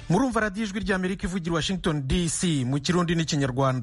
murumva radiyo ijwi ry'amerika ivugira washington dc mu kirundi n'ikinyarwanda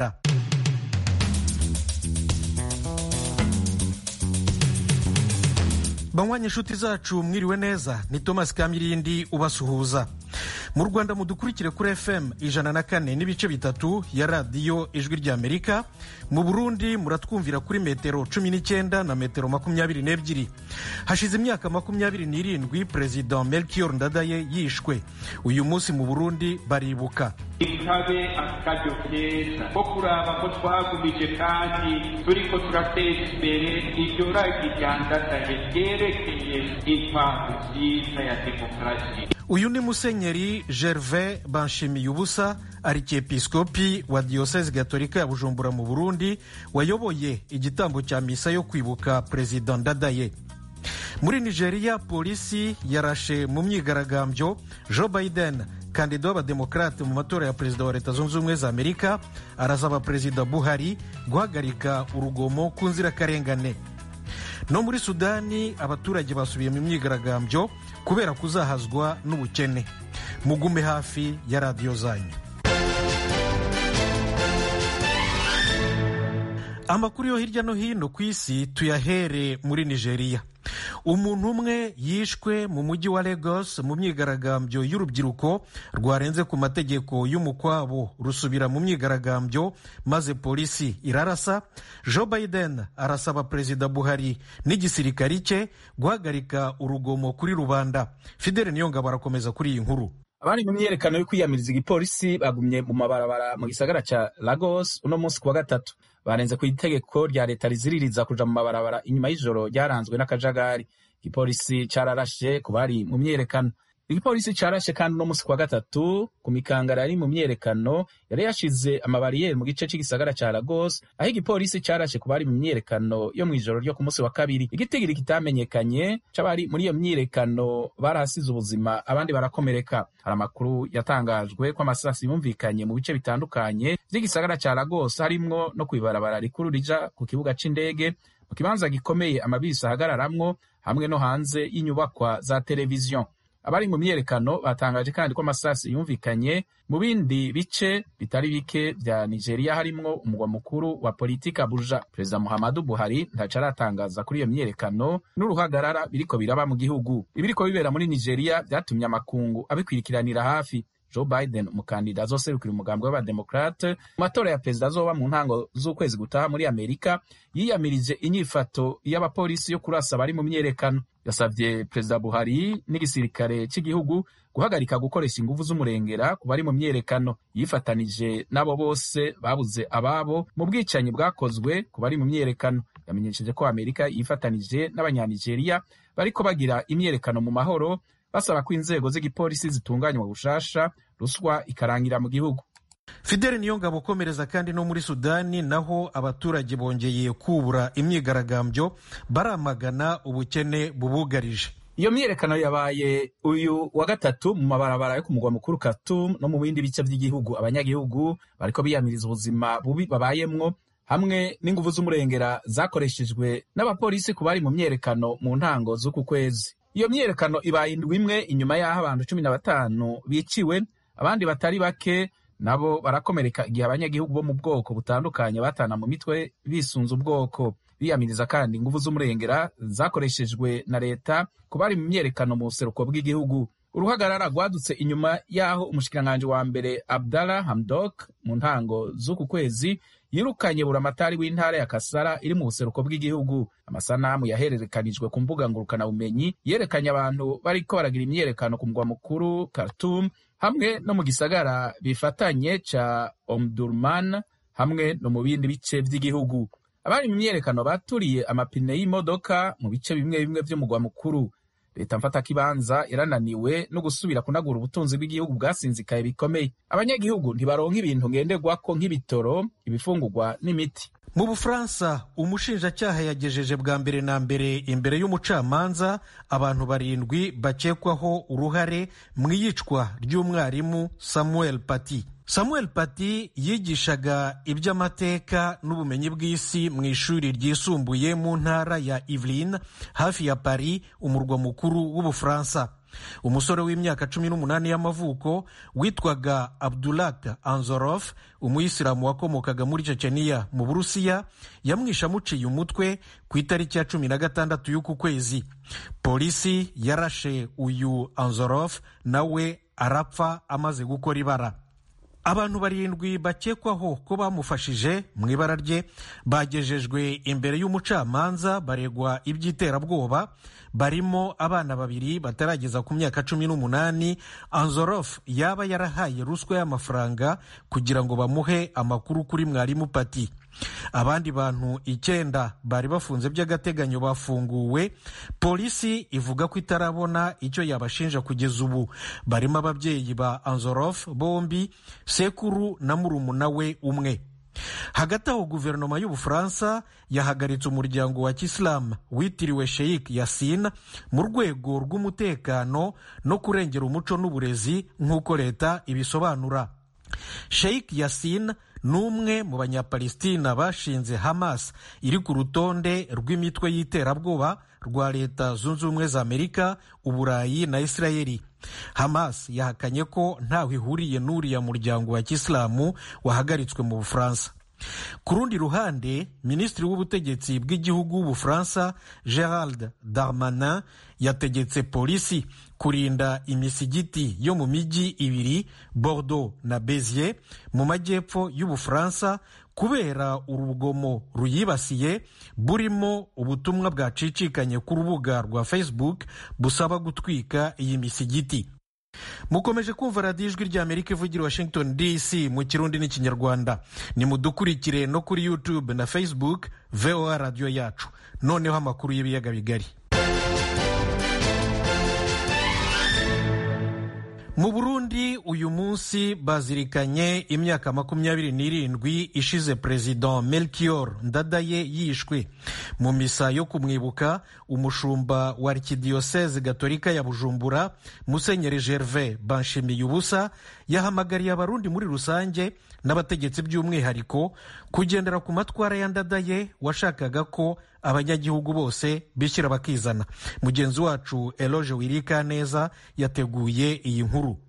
banywanyi inshuti zacu mwiriwe neza ni thomas kamirindi ubasuhuza mu rwanda mudukurikire kuri fm ijana na kane n'ibice bitatu ya radiyo ijwi ry'amerika mu burundi muratwumvira kuri metero cumi n'icyenda na metero makumyabiri n'ebyiri hashize imyaka makumyabiri n'irindwi perezida melchior ndadaye yishwe uyu munsi mu burundi baribuka ikabe akaryo keza ko kuraba ko twagumije kandi turiko turateza imbere iryo ragi ryandadaye ryerekeye intwaro nziza ya demokarasi uyu ni musenyeri gervais banshimiye ubusa arikiepiskopi wa diyoseze gatolika ya bujumbura mu burundi wayoboye igitambo cya misa yo kwibuka perezida ndadaye muri nigeria polisi yarashe mu myigaragambyo joe biden kandida w'abademokarate mu matora ya perezida wa leta zunze ubumwe za amerika arasaba perezida buhari guhagarika urugomo ku nzirakarengane no muri sudani abaturage basubiye mu myigaragambyo kubera kuzahazwa n'ubukene mugume hafi ya radiyo zanyu amakuru yo hirya no hino ku isi tuyahere muri nigeria umuntu umwe yishwe mu mujyi wa lagos mu myigaragambyo y'urubyiruko rwarenze ku mategeko y'umukwabo rusubira mu myigaragambyo maze polisi irarasa joe biden arasaba perezida buhari n'igisirikari cye guhagarika urugomo kuri rubanda fidele niyongabo arakomeza kuri iyi nkuru abari mu myiyerekano yo kwiyamiriza igipolisi bagumye mu mabarabara mu gisagara ca lagos uno munsi kuwa gatatu barenze ku itegeko rya leta riziririza kuja mu mabarabara inyuma y'ijoro ryaranzwe n'akajagari igipolisi cararashe ku bari mu myiyerekano igipolisi carashe kandi uno munsi kuwa gatatu ku mikangara yari mu myiyerekano yari yashize amabariyeri mu gice c'igisagara ca lagos aho igipolisi carashe ku bari mu myiyerekano yo mw'ijoro ryo ku munsi wa kabiri igitigiri kitamenyekanye c'abari muri iyo myiyerekano barahasize ubuzima abandi barakomereka hari amakuru yatangajwe ko amasasi yumvikanye mu bice bitandukanye vy'igisagara ca lagos harimwo no kw'ibarabara rikuru rija ku kibuga c'indege mu kibanza gikomeye amabisi ahagararamwo hamwe no hanze y'inyubakwa za televiziyo abari mu myiyerekano batangaje kandi ko amasasi yumvikanye mu bindi bice bitari bike vya nigeria harimwo umugwa mukuru wa politika abuja perezida muhammadu buhari ntaco aratangaza kuri iyo myiyerekano n'uruhagarara biriko biraba mu gihugu ibiriko bibera muri nigeria vyatumye amakungu abikwirikiranira hafi joe biden umukandida azoserukira umugambi w'abademokrate mu matora ya perezida azoba mu ntango z'ukwezi gutaha muri amerika yiyamirije inyifato y'abapolisi yo kurasa abari mu myiyerekano yasabye perezida buhari n'igisirikare cy'igihugu guhagarika gukoresha inguvu z'umurengera ku bari mu myiyerekano yifatanije n'abo bose babuze ababo mu bwicanyi bwakozwe ku bari mu myiyerekano yamenyesheje ko amerika yifatanije n'abanyanigeriya bariko bagira imyiyerekano mu mahoro basaba ko inzego z'igipolisi zitunganywa bushasha ruswa ikarangira mu gihugu fidele niyongabo ukomereza kandi no muri sudani naho abaturage bongeye kubura imyigaragambyo baramagana ubukene bubugarije iyo myiyerekano yabaye uyu wa gatatu mu mabarabara yo ku mugwa mukuru Khartoum no mu bindi bice by'igihugu abanyagihugu bariko biyamiriza ubuzima bubi babayemwo hamwe n'inguvu z'umurengera zakoreshejwe n'abapolisi ku bari mu myiyerekano mu ntango z'uku kwezi iyo myiyerekano ibaye indwi imwe inyuma y'aho abantu cumi na batanu biciwe abandi batari bake nabo barakomereka igihe abanyagihugu bo mu bwoko butandukanye batana mu mitwe bisunze ubwoko biyamiriza kandi inguvu z'umurengera zakoreshejwe na leta ku bari mu myiyerekano mu buseruko bw'igihugu uruhagarara rwadutse inyuma y'aho umushikiranganji wa mbere abdallah hamdok mu ntango z'uku kwezi yirukanye buramatari w'intara ya kasara iri mu buseruko bw'igihugu amasanamu yahererekanijwe ku mbuga ngurukanabumenyi yerekanye abantu bariko baragira imyiyerekano ku mugwa mukuru Khartoum hamwe no mu gisagara bifatanye ca omdurman hamwe no mu bindi bice vy'igihugu abari mu myiyerekano baturiye amapine y'imodoka mu bice bimwe bimwe vy'umugwa mukuru leta mfatakibanza yarananiwe no gusubira kunagura ubutunzi bw'igihugu bwasinzikaye bikomeye abanyagihugu ntibaronka ibintu ngenderwako nk'ibitoro ibifungurwa n'imiti mu bufaransa umushinjacyaha yagejeje bwa mbere na mbere imbere y'umucamanza abantu barindwi bakekwaho uruhare mu iyicwa ry'umwarimu samuel pati samuel pati yigishaga iby'amateka n'ubumenyi bw'isi mu ishuri ryisumbuye mu ntara ya Yvelines hafi ya Paris umurwa mukuru w'ubufaransa umusore w'imyaka cumi n'umunani y'amavuko witwaga abdulak anzorof umuyisilamu wakomokaga muri ceceniya mu burusiya yamwishe amuciye umutwe ku itariki ya cumi na gatandatu y'uku kwezi polisi yarashe uyu anzorof nawe arapfa amaze gukora ibara abantu barindwi bakekwaho ko bamufashije mu ibara rye bagejejwe imbere y'umucamanza baregwa iby'iterabwoba barimo abana babiri batarageza ku myaka cumi n'umunani anzorof yaba yarahaye ruswa y'amafaranga kugira ngo bamuhe amakuru kuri mwarimu pati abandi bantu icyenda bari bafunze by'agateganyo bafunguwe polisi ivuga ko itarabona icyo yabashinja kugeza ubu barimo ababyeyi ba anzorof bombi sekuru na murumuna we umwe hagati aho guverinoma y'ubufaransa yahagaritse umuryango wa kisilamu witiriwe sheikh yasin mu rwego rw'umutekano no kurengera umuco n'uburezi nk'uko leta ibisobanura sheikh yasin ni umwe mu banyapalestina bashinze hamas iri ku rutonde rw'imitwe y'iterabwoba rwa leta zunze ubumwe za amerika uburayi na isirayeli hamas yahakanye ko ntaho ihuriye n'uriya muryango wa kisilamu wahagaritswe mu bufaransa ku rundi ruhande minisitiri w'ubutegetsi bw'igihugu w'ubufaransa gerald darmanin yategetse polisi kurinda imisigiti yo mu mijyi ibiri bordeaux na bezier mu majyepfo y'ubufaransa kubera urugomo ruyibasiye burimo ubutumwa bwacicikanye ku rubuga rwa facebook busaba gutwika iyi misigiti mukomeje kumva radiyo ijwi rya amerika ivugira washington dc mu kirundi n'ikinyarwanda nimudukurikire no kuri youtube na facebook voa radiyo yacu noneho amakuru y'ibiyaga bigari mu burundi uyu munsi bazirikanye imyaka makumyabiri n'irindwi ishize perezida melchior ndadaye yishwe mu misa yo kumwibuka umushumba wa arikidiyoseze gatolika ya bujumbura musenyeri gervais banshimiye ubusa yahamagariye abarundi muri rusange n'abategetsi by'umwihariko kugendera ku matwara ya ndadaye washakaga ko abanyagihugu bose bishyira bakizana mugenzi wacu eloge wirika neza yateguye iyi nkuru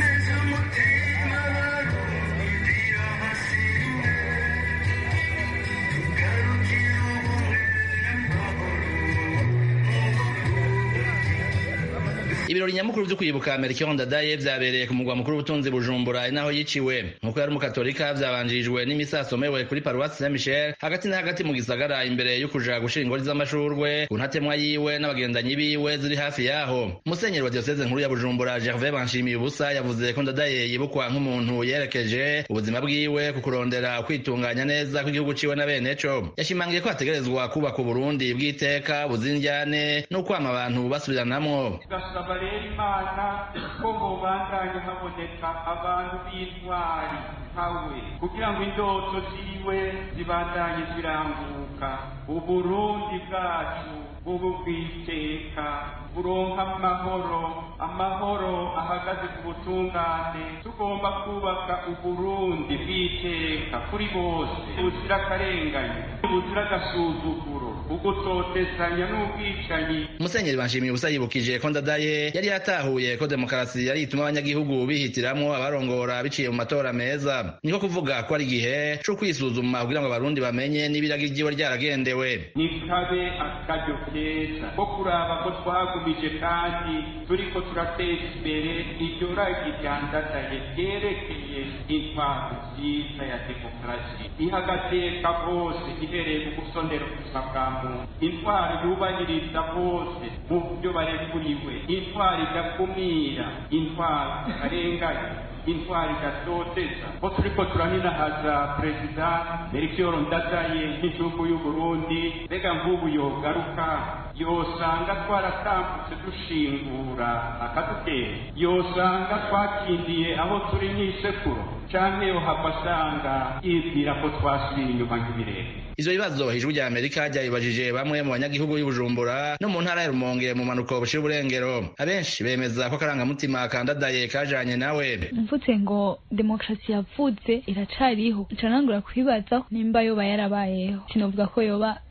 ibirori nyamukuru byo kwibuka Melchior Ndadaye vyabereye ku mugwa mukuru w'ubutunzi Bujumbura inaho yiciwe nkuko yari umukatolika vyabanjirijwe n'imisa asomewe kuri paruwasi Saint Michel hagati na hagati mu gisagara imbere yo kuja gushira ingori z'amashurwe ku ntatemwa yiwe n'abagendanyi biwe ziri hafi yaho musenyeri wa diocese nkuru ya Bujumbura Gervais Banshimiye ubusa yavuze ko Ndadaye yibukwa nk'umuntu yerekeje ubuzima bwiwe ku kurondera kwitunganya neza kw'igihugu ciwe na bene co yashimangiye ko hategerezwa kubaka Uburundi bw'iteka buzinjyane no kwama abantu basubiranamwo rero imana ko mubandanye haboneka abantu b'intwari nkawe kugira ngo indoto ziwe zibandanye ziranguka uburundi bwacu bubu bw'iteka buronka amahoro amahoro ahagaze ku butungane tugomba kubaka uburundi bw'iteka kuri bose buzira akarengane buzira agasuzuguro ugutotezanya n'ubwicanyi musenyeri banshimiye ubusa yibukije ko ndadaye yari yatahuye ko demokarasi yari ituma abanyagihugu bihitiramwo abarongora biciye mu matora meza niko kuvuga ko ari igihe co kwisuzuma kugira ngo abarundi bamenye n'ibiragi ryiwe ryaragendewe nikabe akaryo keza ko kuraba ko twagumije kandi turiko turateza imbere iryo ragi rya ndadaye ryerekeye intwaro nziza ya demokarasi iha agateka bose ihereye mu gusondera ubuzima bwa muntu intwaro yubahiriza bose mu byo barekuriwe intwaro idakumira intwaro itarenganya intwari idatoteza ko turiko turaninahaza perezida melchior ndadaye nk'igihugu y'uburundi mbega nk'ubu yogaruka yosanga twaratambutse dushingura akadutera yosanga twakindiye aho turi nk'isekuro canke yohava asanga yibwira ko twasubiye inyuma nk'ibirere ivyo bibazo ijwi rya amerika ryabibajije bamwe mu banyagihugu b'ubujumbura no mu ntara ya rumonge mu manuko bushira uburengero abenshi bemeza ko akarangamutima kandadaye kajanye nawe mvutse ngo demokarasi yavutse iracariho nca nangura kwibaza nimba yoba yarabayeho sinovuga ko yoba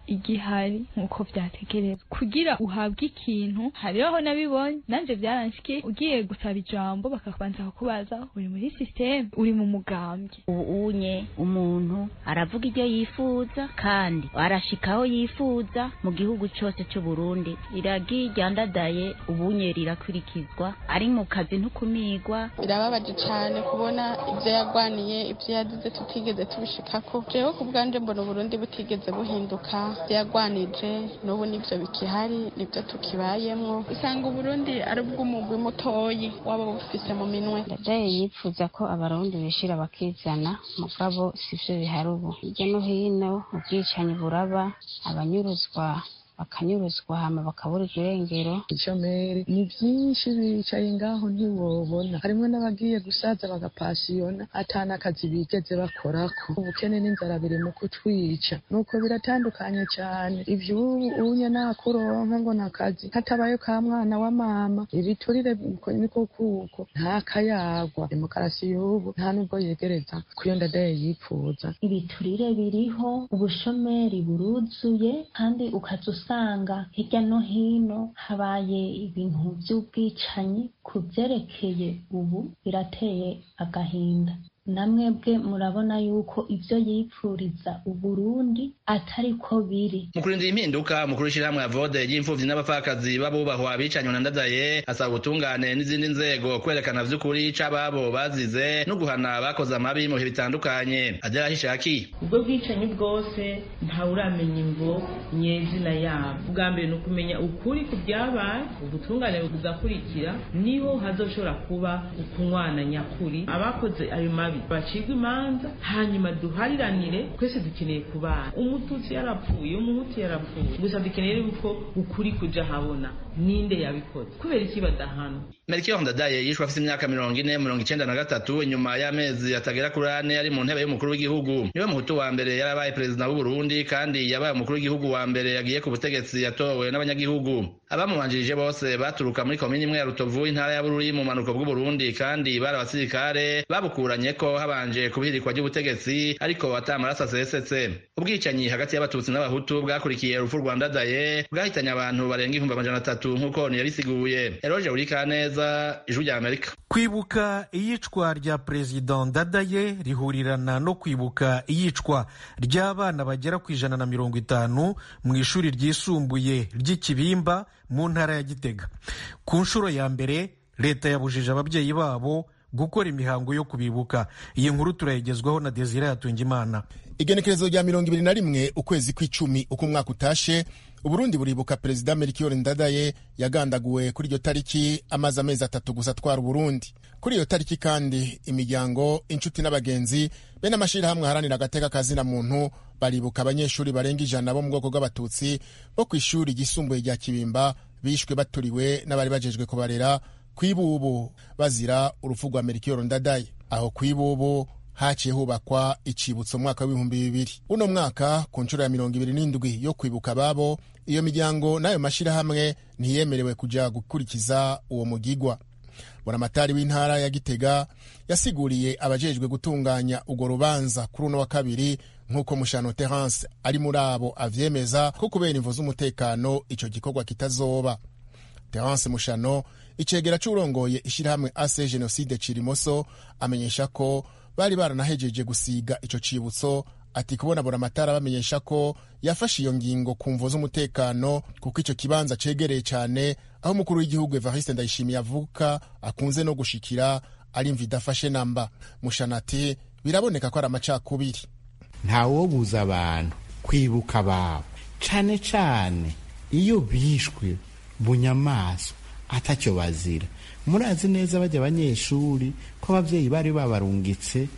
igihari nk'uko vyategerezwa kugira uhabwe ikintu hariho nabibonye nanje vyaranshikiye ugiye gusaba ijambo bakabanza kukubaza uri muri systeme uri mu mugambwe ubu unye umuntu aravuga ibyo yifuza kandi arashikaho yifuza mu gihugu cyose cy'u Burundi iragi ryandadaye ubunye rirakurikizwa ari mu kazi ntukumigwa birababaje cyane kubona ibyo yagwaniye ibyo yagize tutigeze tubishikako jewe ku bwanje mbona uburundi butigeze buhinduka ibyo yagwanije n'ubu nibyo bikihari nibyo tukibayemwo usanga uburundi ari ubw'umugwi mutoyi waba bufise mu minwe ndajaye yifuza ko abarundi bishira bakizana mugabo sivyo bihari ubu hirya no hino ubwicanyi buraba abanyuruzwa bakanyuruzwa hama bakaburirwa irengero ishomeri ni byinshi bicaye ngaho ntiwobona harimo n'abagiye gusaza bagapasiyona atana akazi bigeze bakorako ubukene n'inzara biri mu kutwica nuko biratandukanye cyane ivyo unye nakuronka ngo nakazi hatabaye ka mwana wa mama ibiturire niko kuko nta kayagwa demokarasi y'ubu nta nubwo yegereza kuyo ndadaye yipfuza ibiturire biriho ubushomeri buruzuye kandi ukaza usanga hirya no hino habaye ibintu by'ubwicanyi ku byerekeye ubu birateye agahinda namwebwe murabona yuko ibyo yipfuriza uburundi atari ko biri mu kurindira impinduka mukuru w'ishyirahamwe ya vode ry'imfuvyi n'abapfakazi b'abubahwa abicanywe na ndadaye asaba ubutungane n'izindi nzego kwerekana vy'ukuri c'ababo bazize no guhana abakoze amabi mu bihe bitandukanye adela hishaki ubwo bwicanyi bwose ntawuramenya imvo nyezina yabo ubwa mbere ni ukumenya ukuri ku byabaye ubutungane buzakurikira niho hazoshobora kuba ukunywana nyakuri abakoze ayo mabi bacibwa imanza hanyuma duhariranire twese dukeneye kubana umututsi yarapfuye umuhutu yarapfuye gusa dukeneye yuko ukuri kuja habona ninde yabikoze kubera iki badahana Melchior Ndadaye yishwe afite imyaka mirongo ine mirongo icenda na gatatu inyuma y'amezi atagera kuri ane ari mu ntebe y'umukuru w'igihugu niwe muhutu wa mbere yarabaye perezida w'u Burundi kandi yabaye umukuru w'igihugu wa mbere yagiye ku butegetsi yatowe n'abanyagihugu abamubanjirije bose baturuka muri komini imwe ya Rutovu intara ya Bururi mu manuko bw'u Burundi kandi bari abasirikare babukuranye ko habanje kubihirikwa ry'ubutegetsi ariko atamaraso asesetse ubwicanyi hagati y'abatutsi n'abahutu bwakurikiye urupfu rwa Ndadaye bwahitanye abantu barenga ibihumbi amajana atatu nk'uko ntiyabisiguye Eroge Burikaneza ijwi rya Amerika kwibuka iyicwa rya perezida ndadaye rihurirana no kwibuka iyicwa ry'abana bagera ku ijana na mirongo itanu mu ishuri ryisumbuye ry'ikibimba mu ntara ya gitega ku nshuro ya mbere leta yabujije ababyeyi babo gukora imihango yo kubibuka iyi nkuru turayigezwaho na desire yatungimana igenekerezo rya mirongo ibiri na rimwe ukwezi kw'icumi uko umwaka utashe uburundi buribuka perezida melchior ndadaye yagandaguwe kuri iyo tariki amaze amezi atatu gusa atwara uburundi kuri iyo tariki kandi imiryango inshuti n'abagenzi be n'amashyirahamwe aharanira agateka kazina muntu baribuka abanyeshuri barenga ijana bo mu bwoko bw'abatutsi bo ku ishuri ryisumbuye rya kibimba bishwe baturiwe n'abari bajejwe kubarera kw'ibubu bazira urupfu rwa melchior ndadaye aho kw'ibubu haciye hubakwa icibutso mwaka w'ibihumbi bibiri uno mwaka ku nshuro ya mirongo ibiri n'indwi yo kwibuka ababo iyo miryango n'ayo mashyirahamwe ntiyemerewe kuja gukurikiza uwo mugigwa buramatari w'intara ya gitega yasiguriye abajejwe gutunganya urwo rubanza kuri uno wa kabiri nk'uko mushano terence ari muri abo avyemeza ko kubera imvo z'umutekano ico gikorwa kitazoba terence mushano icegera c'urongoye ishirahamwe ase jenoside cirimoso amenyesha ko bari baranahejeje gusiga ico cibutso ati kubona buramatara bamenyesha ko yafashe iyo ngingo ku mvo z'umutekano kuko ico kibanza cegereye cane aho umukuru w'igihugu evariste ndayishimiye avuka akunze no gushikira ari mva idafashe namba mushana ati biraboneka ko ari amacakubiri ntawobuza abantu kwibuka ababo cane cane iyo bishwe bunyamaswa atacyo bazira murazi neza bajya abanyeshuri ko ababyeyi bari babarungitse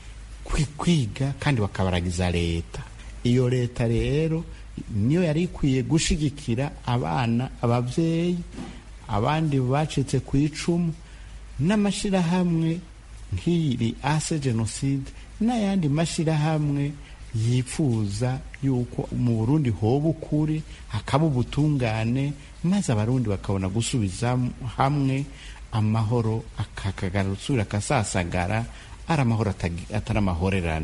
kwiga kandi bakabaragiza leta iyo leta rero niyo yari ikwiye gushigikira abana ababyeyi abandi bacitse ku icumu n'amashyirahamwe nk'iri ase jenoside n'ayandi mashyirahamwe yifuza yuko mu burundi hoba ukuri hakaba ubutungane maze abarundi bakabona gusubiza hamwe amahoro akakagarusura akasasagara ari amahoro atari amahorerane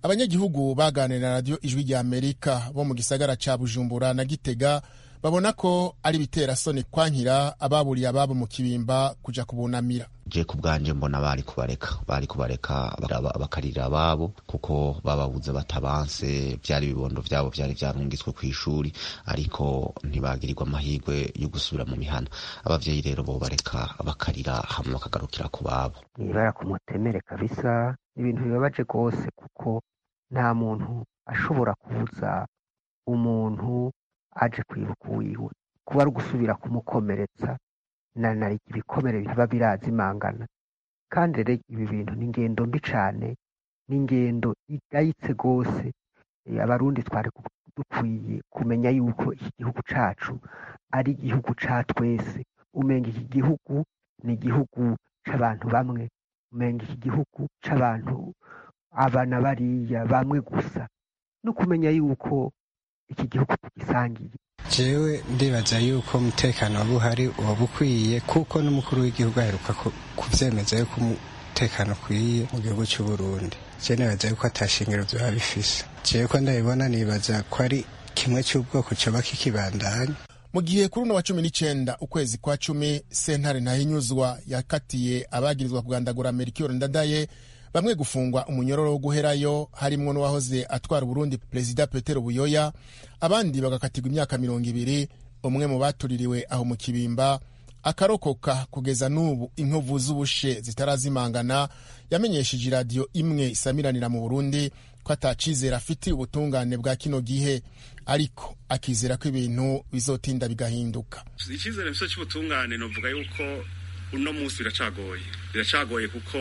abanyagihugu baganira na radiyo ijwi rya amerika bo mu gisagara ca bujumbura na gitega babona ko ari bitera soni kwankira ababuriye ababo mu kibimba kuja kubunamira je ku bwanje mbona bari kubareka bari kubareka bakarira ababo kuko bababuze batabanse byari ibibondo byabo byari byarungitswe ku ishuri ariko ntibagirirwa amahirwe yo gusubira mu mihana abavyeyi rero bo bareka bakarira hamwe bakagarukira ku babo ibara ku mutemere kabisa ibintu bibabaje rwose kuko nta muntu ashobora kubuza umuntu aje kwibuka uwiwe kuba ari ugusubira kumukomeretsa na nari ibikomere biba birazimangana kandi rero ibi bintu ni ingendo mbi cane ni ingendo igayitse rwose abarundi twari dukwiye kumenya yuko iki gihugu cacu ari igihugu ca twese umenga iki gihugu ni igihugu c'abantu bamwe umenga iki gihugu c'abantu abana bariya bamwe gusa no kumenya yuko iki gihugu tugisangiye jewe ndibaza yuko umutekano waba uhari waba ukwiye kuko n'umukuru w'igihugu aheruka kuvyemeza yuko umutekano ukwiye mu gihugu cy'u Burundi je nibaza yuko atashingiro vyoba bifise jewe ko ndabibona nibaza ko ari kimwe cy'ubwoko coba kikibandanya mu gihe kuri uno wa cumi n'icenda ukwezi kwa cumi sentare ntahinyuzwa yakatiye abagirizwa kugandagura Melchior Ndadaye bamwe gufungwa umunyororo wo guherayo harimwo n'uwahoze atwara Burundi Perezida Petero Buyoya abandi bagakatirwa imyaka mirongo ibiri umwe mu batuririwe aho mu kibimba akarokoka kugeza n'ubu inkovu z'ubushe zitarazimangana yamenyesheje iradiyo imwe isamiranira mu Burundi ko atacizera afitiye ubutungane bwa kino gihe ariko akizera ko ibintu bizotinda bigahinduka icyizere mfite cy'ubutungane novuga yuko uno munsi biracagoye biracagoye kuko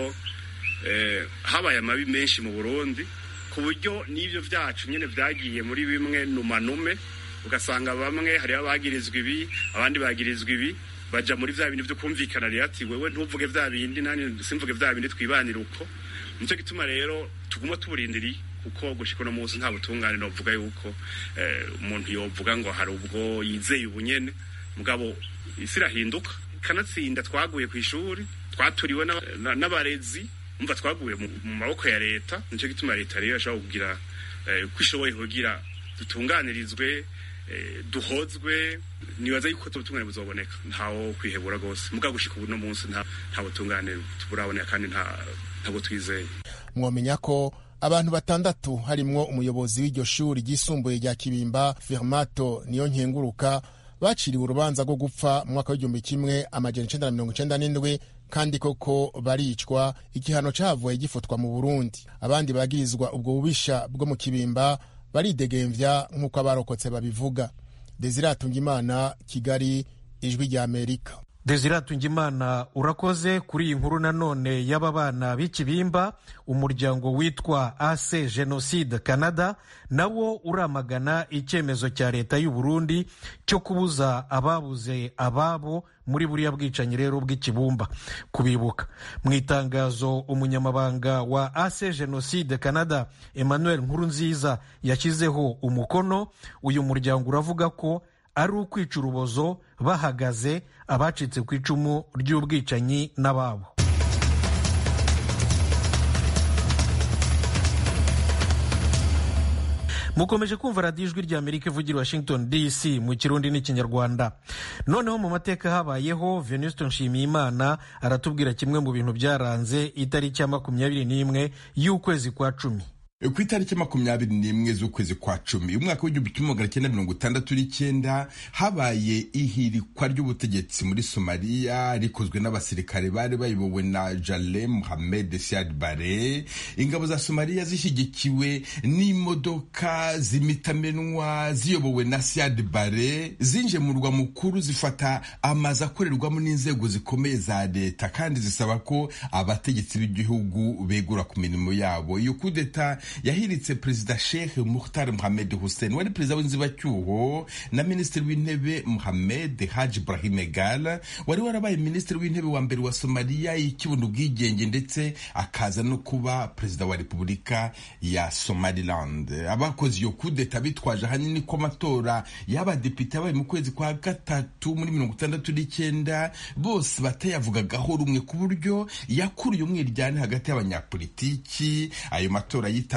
habaye amabi menshi mu burundi ku buryo n'ibyo byacu nyine byagiye muri bimwe numanume ugasanga bamwe hariho abagirizwa ibi abandi bagirizwa ibi baja muri vya bindi vyo kumvikana rero ati wewe ntuvuge vya bindi nani simvuge vya bindi twibanira uko nico gituma rero tuguma tuburindiriye kuko gushika uno munsi nta butungane novuga yuko umuntu yovuga ngo hari ubwo yizeye ubunyene mugabo isi irahinduka kanatsinda twaguye ku ishuri twaturiwe n'abarezi umva twaguye mu maboko ya leta nico gituma leta rero yashobora kugira ko ishoboye kugira dutunganirizwe duhozwe nibaza yuko ubutungane buzoboneka ntawo kwihebura rwose mugabo gushika ubu no munsi nta butungane turaboneka kandi ntabwo twizeye mwomenya ko abantu batandatu harimwo umuyobozi w'iryo shuri ryisumbuye rya kibimba firmato niyo nkenguruka baciriwe urubanza rwo gupfa mu mwaka w'igihumbi kimwe amajana icenda na mirongo icenda n'indwi kandi koko baricwa igihano cavuye gifutwa mu burundi abandi bagirizwa ubwo bubisha bwo mu kibimba baridegemvya nk'uko abarokotse babivuga desiratunga imana kigali ijwi rya amerika desiratunga imana urakoze kuri iyi nkuru nanone y'aba bana b'ikibimba umuryango witwa ase jenoside canada nawo uramagana icyemezo cya leta y'u Burundi cyo kubuza ababuze ababo muri buriya bwicanyi rero bw'ikibumba kubibuka mu itangazo umunyamabanga wa ase jenoside canada emmanuel nkurunziza yashyizeho umukono uyu muryango uravuga ko ari ukwica urubozo bahagaze abacitse ku icumu ry'ubwicanyi n'ababo mukomeje kumva radiyo ijwi rya amerika ivugira washington dc mu kirundi n'ikinyarwanda noneho mu mateka habayeho venuste nshimiyimana aratubwira kimwe mu bintu byaranze itariki ya makumyabiri n'imwe y'ukwezi kwa cumi ku itariki makumyabiri n'imwe z'ukwezi kwa cumi umwaka w'igihumbi kimwe magana cyenda mirongo itandatu n'icyenda habaye ihirikwa ry'ubutegetsi muri somaliya rikozwe n'abasirikare bari bayobowe na jale muhamed siad bare ingabo za somaliya zishyigikiwe n'imodoka z'imitamenwa ziyobowe na siad bare zinje mu murwa mukuru zifata amazu akorerwamo n'inzego zikomeye za leta kandi zisaba ko abategetsi b'igihugu begura ku mirimo yabo iyo kudeta yahiritse perezida sheikh muhtar muhamed hussein wari perezida w'inzibacyuho na minisitiri w'intebe muhamed haji ibrahim egal wari warabaye minisitiri w'intebe wa mbere wa somaliya y'ikibona ubwigenge ndetse akaza no kuba perezida wa repubulika ya somaliland abakoze iyo kudeta bitwaje ahanini ko amatora y'abadepite yabaye mu kwezi kwa gatatu muri mirongo itandatu n'icyenda bose batayavugagaho rumwe ku buryo yakuruye umwiryane hagati y'abanyapolitiki ayo matora yitawe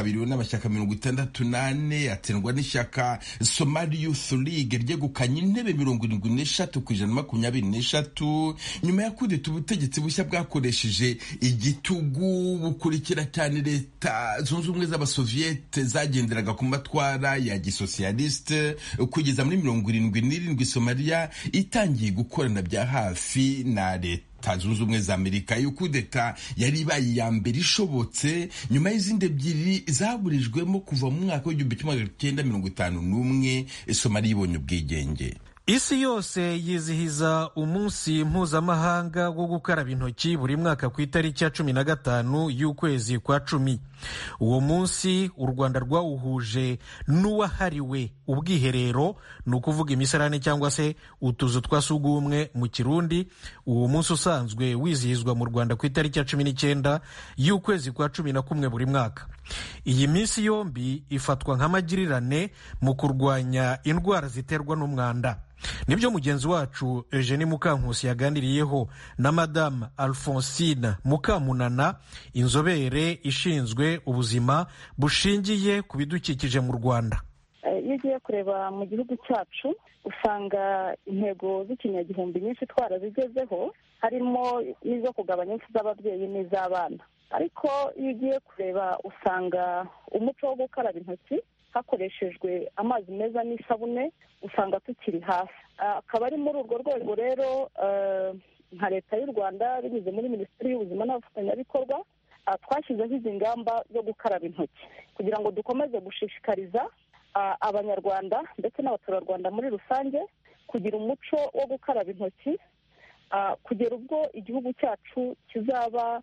yitabiriwe n'amashyaka mirongo itandatu n'ane atsindwa n'ishyaka somali youth league ryegukanye intebe mirongo irindwi n'eshatu ku ijana na makumyabiri n'eshatu nyuma ya kudeta ubutegetsi bushya bwakoresheje igitugu bukurikira cyane leta zunze ubumwe z'abasoviyete zagenderaga ku matwara ya gisosiyalisite kugeza muri mirongo irindwi n'irindwi somaliya itangiye gukorana bya hafi na leta leta zunze ubumwe za amerika iyo kudeta yari ibaye iya mbere ishobotse nyuma y'izindi ebyiri zaburijwemo kuva mu mwaka w'igihumbi kimwe magana cyenda mirongo itanu n'umwe somaliya ibonye ubwigenge isi yose yizihiza umunsi mpuzamahanga wo gukaraba intoki buri mwaka ku itariki ya cumi na gatanu y'ukwezi kwa cumi uwo munsi u rwanda rwawuhuje n'uwahariwe ubwiherero ni ukuvuga imisarane cyangwa se utuzu twa sugumwe mu kirundi uwo munsi usanzwe wizihizwa mu rwanda ku itariki ya cumi n'icyenda y'ukwezi kwa cumi na kumwe buri mwaka iyi minsi yombi ifatwa nk'amagirirane mu kurwanya indwara ziterwa n'umwanda nibyo mugenzi wacu eugenie mukankusi yaganiriyeho na madamu alphonsine mukamunana inzobere ishinzwe ubuzima bushingiye ku bidukikije mu rwanda iyo ugiye kureba mu gihugu cyacu usanga intego z'ikinyagihumbi nyinshi twarazigezeho harimo n'izo kugabanya impfu z'ababyeyi n'iz'abana ariko iyo ugiye kureba usanga umuco wo gukaraba intoki hakoreshejwe amazi meza n'isabune usanga tukiri hasi akaba ari muri urwo rwego rero nka leta y'u rwanda binyuze muri minisiteri y'ubuzima n'abafatanyabikorwa twashyizeho izi ngamba zo gukaraba intoki kugira ngo dukomeze gushishikariza abanyarwanda ndetse n'abaturarwanda muri rusange kugira umuco wo gukaraba intoki kugera ubwo igihugu cyacu kizaba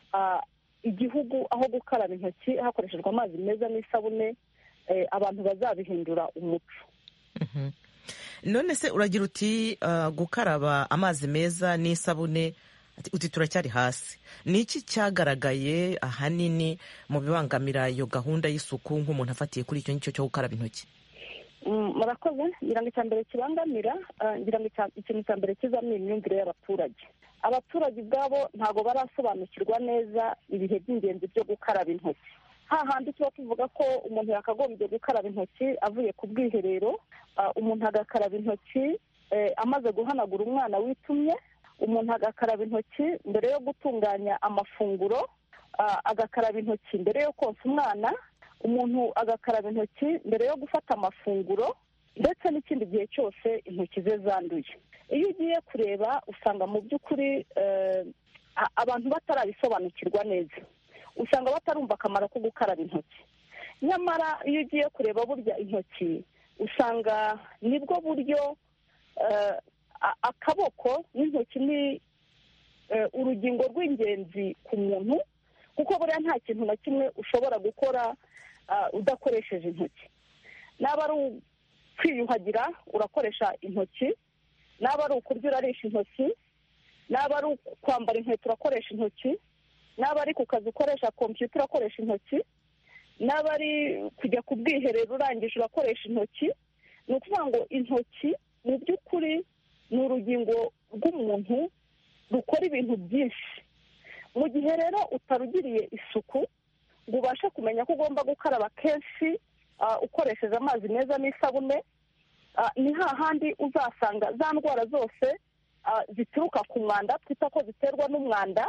igihugu aho gukaraba intoki hakoreshejwe amazi meza n'isabune abantu bazabihindura umuco none se uragira uti gukaraba amazi meza n'isabune uti turacyari hasi ni iki cyagaragaye ahanini mu bibangamira iyo gahunda y'isuku nk'umuntu afatiye kuri icyo ngicyo cyo gukaraba intoki murakoze ngira ngo icya mbere kibangamira ngira ngo ikintu cya mbere kizamo imyumvire y'abaturage abaturage ubwabo ntabwo barasobanukirwa neza ibihe by'ingenzi byo gukaraba intoki hahandi tuba tuvuga ko umuntu yakagombye gukaraba intoki avuye ku bwiherero umuntu agakaraba intoki amaze guhanagura umwana witumye umuntu agakaraba intoki mbere yo gutunganya amafunguro agakaraba intoki mbere yo konsa umwana umuntu agakaraba intoki mbere yo gufata amafunguro ndetse n'ikindi gihe cyose intoki ze zanduye iyo ugiye kureba usanga mu by'ukuri abantu batarabisobanukirwa neza usanga batarumva akamaro ko gukaraba intoki nyamara iyo ugiye kureba burya intoki usanga nibwo buryo akaboko n'intoki ni urugingo rw'ingenzi ku muntu kuko buriya nta kintu na kimwe ushobora gukora udakoresheje intoki naba ari kwiyuhagira urakoresha intoki naba ari ukurya urarisha intoki naba ari kwambara inkweto urakoresha intoki naba ari ku kazi ukoresha kompiyuta urakoresha intoki naba ari kujya ku bwiherero urangije urakoresha intoki ni ukuvuga ngo intoki mu by'ukuri ni urugingo rw'umuntu rukora ibintu byinshi mu gihe rero utarugiriye isuku ngo ubashe kumenya ko ugomba gukaraba kenshi ukoresheje amazi meza n'isabune ni hahandi uzasanga za ndwara zose zituruka ku mwanda twita ko ziterwa n'umwanda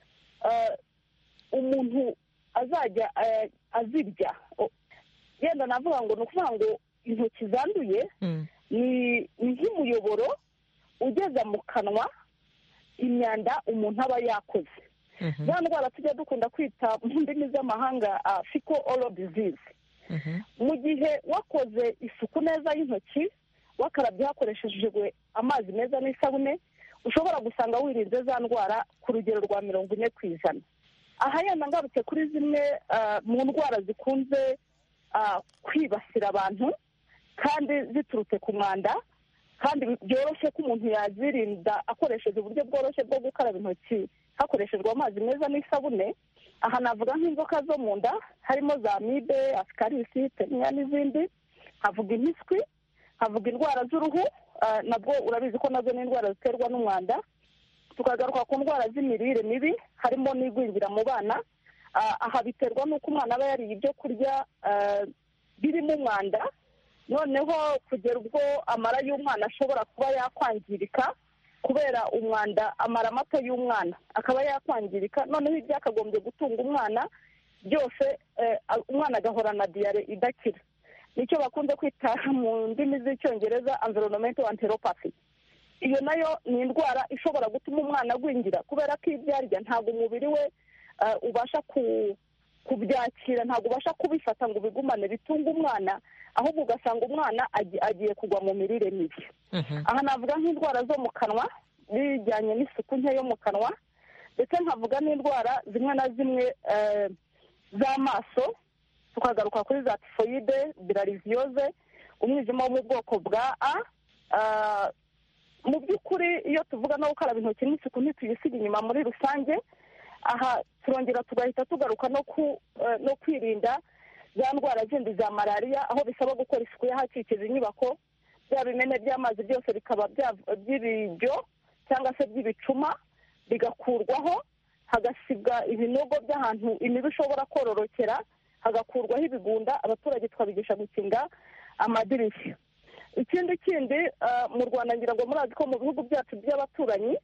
umuntu azajya azirya yenda navuga ngo ni ukuvuga ngo intoki zanduye ni nk'umuyoboro ugeza mu kanwa imyanda umuntu aba yakoze za ndwara tujya dukunda kwita mu ndimi z'amahanga fiko oro dizizi mu gihe wakoze isuku neza y'intoki wakarabye hakoreshejwe amazi meza n'isabune ushobora gusanga wirinze za ndwara ku rugero rwa mirongo ine ku ijana aha yenda ngarutse kuri zimwe mu ndwara zikunze kwibasira abantu kandi ziturutse ku mwanda kandi byoroshye ko umuntu yazirinda akoresheje uburyo bworoshye bwo gukaraba intoki hakoreshejwe amazi meza n'isabune aha navuga nk'inzoka zo mu nda harimo za mibe asikarisi teniya n'izindi havuga impiswi havuga indwara z'uruhu nabwo urabizi ko nazo ni indwara ziterwa n'umwanda tukagaruka ku ndwara z'imirire mibi harimo n'igwingira mu bana aha biterwa n'uko umwana aba yariye ibyo kurya birimo umwanda noneho kugera ubwo amara y'umwana ashobora kuba yakwangirika kubera umwanda amara mato y'umwana akaba yakwangirika noneho ibyakagombye gutunga umwana byose umwana agahorana diyare idakira nicyo bakunze kwita mu ndimi z'icyongereza environmental enteropathy iyo nayo ni indwara ishobora gutuma umwana agwingira kubera ko ibyo arya ntabwo umubiri we ubasha kubyakira ntabwo ubasha kubifata ngo ubigumane bitunga umwana ahubwo ugasanga umwana agiye kugwa mu mirire mibi aha navuga nk'indwara zo mu kanwa bijyanye n'isuku nke yo mu kanwa ndetse nkavuga n'indwara zimwe na zimwe z'amaso tukagaruka kuri za tifoyide birariziyoze umwijima wo mu bwoko bwa a mu by'ukuri iyo tuvuga no gukaraba intoki n'isuku ntituyisiga inyuma muri rusange aha turongera tugahita tugaruka no kwirinda za ndwara zindi za malariya aho bisaba gukora isuku y'ahakikije inyubako bya bimene by'amazi byose bikaba by'ibiryo cyangwa se by'ibicuma bigakurwaho hagasibwa ibinogo by'ahantu imibu ishobora kororokera hagakurwaho ibigunda abaturage twabigisha gukinga amadirishya ikindi kindi mu rwanda ngira ngo murazi ko mu bihugu byacu by'abaturanyi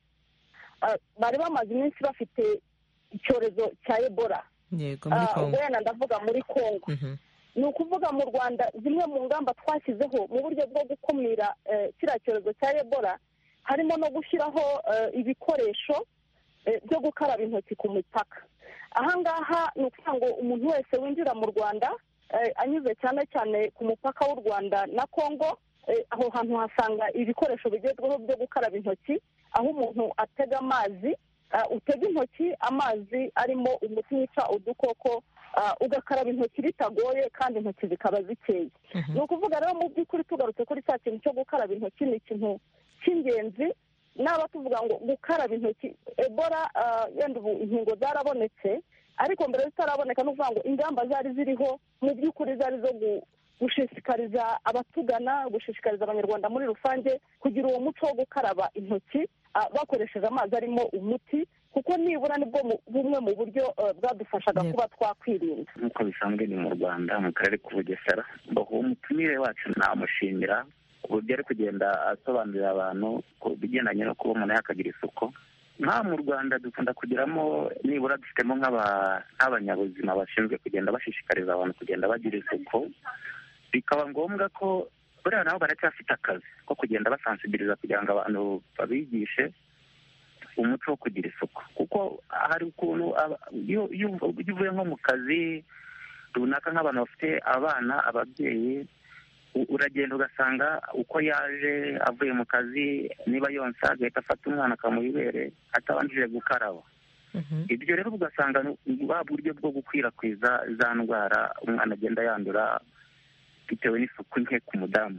bari bamaze iminsi bafite icyorezo cya ebola wenda ndavuga muri congo ni ukuvuga mu rwanda zimwe mu ngamba twashyizeho mu buryo bwo gukumira kiriya cyorezo cya ebola harimo no gushyiraho ibikoresho byo gukaraba intoki ku mipaka ahangaha ni ukuvuga ngo umuntu wese winjira mu rwanda anyuze cyane cyane ku mupaka w'u rwanda na congo aho hantu hasanga ibikoresho bigezweho byo gukaraba intoki aho umuntu atega amazi utega intoki amazi arimo umuti wica udukoko ugakaraba intoki bitagoye kandi intoki zikaba zikeye ni ukuvuga rero mu by'ukuri tugarutse kuri cya kintu cyo gukaraba intoki ni ikintu cy'ingenzi naba tuvuga ngo gukaraba intoki ebola yenda ubu inkingo zarabonetse ariko mbere zitaraboneka ni ukuvuga ngo ingamba zari ziriho mu by'ukuri zari zo gushishikariza abatugana gushishikariza abanyarwanda muri rusange kugira uwo muco wo gukaraba intoki bakoresheje amazi arimo umuti kuko nibura nibwo bumwe mu buryo bwadufashaga kuba twakwirinda nk'uko bisanzwe ni mu rwanda mu karere k'ubugesera uwo mutumire wacu namushimira uburyo ari kugenda asobanurira abantu ku bigendanye no kuba umuntu yakagira isuku nk'aha mu rwanda dukunda kugiramo nibura dufitemo nk'abanyabuzima bashinzwe kugenda bashishikariza abantu kugenda bagira isuku bikaba ngombwa ko buriya nabo baracyafite akazi ko kugenda basansibiliza kugira ngo abantu babigishe umuco wo kugira isuku kuko hari ukuntu iyo uvuye nko mu kazi runaka nk'abantu bafite abana ababyeyi uragenda ugasanga uko yaje avuye mu kazi niba yonsa agahita afata umwana akamuha ibere atabanjije gukaraba ibyo rero ugasanga ba buryo bwo gukwirakwiza za ndwara umwana agenda yandura bitewe n'isuku nke ku mudamu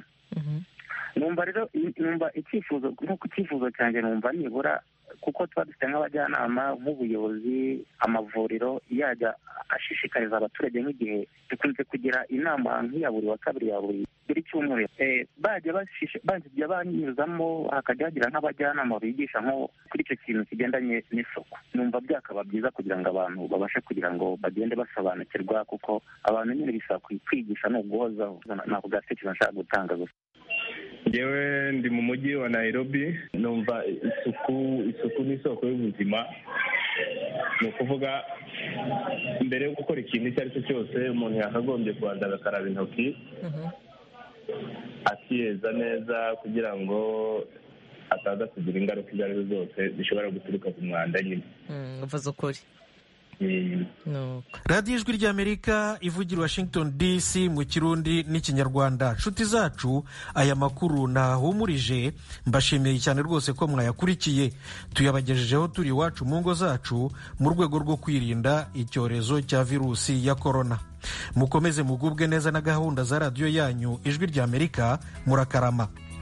numva rero numva icyifuzo nk'uko icyifuzo cyanjye numva nibura kuko tuba dufite nk'abajyanama nk'ubuyobozi amavuriro yajya ashishikariza abaturage nk'igihe dukunze kugira inama nk'iya buri wa kabiri ya buri buri cyumweru bajya banyuzamo hakajya hagira nk'abajyanama bigisha nko kuri icyo kintu kigendanye n'isuku numva byakaba byiza kugira ngo abantu babashe kugira ngo bagende basobanukirwa kuko abantu nyine bisaba kwigisha ni uguhozaho ntabwo gatekerezo nshaka gutanga gusa ngewe ndi mu mujyi wa nairobi numva isuku isuku ni isoko y'ubuzima ni ukuvuga mbere yo gukora ikintu icyo ari cyo cyose umuntu yakagombye kubanza agakaraba intoki akiyeza neza kugira ngo ataza kugira ingaruka izo ari zo zose zishobora guturuka ku mwanda nyine uvuze ukuri radiyo ijwi ry'amerika ivugira washington dc mu kirundi n'ikinyarwanda nshuti zacu aya makuru nahumurije mbashimiye cyane rwose ko mwayakurikiye tuyabagejejeho turi iwacu mu ngo zacu mu rwego rwo kwirinda icyorezo cya virusi ya korona mukomeze mugubwe neza na gahunda za radiyo yanyu ijwi ry'amerika murakarama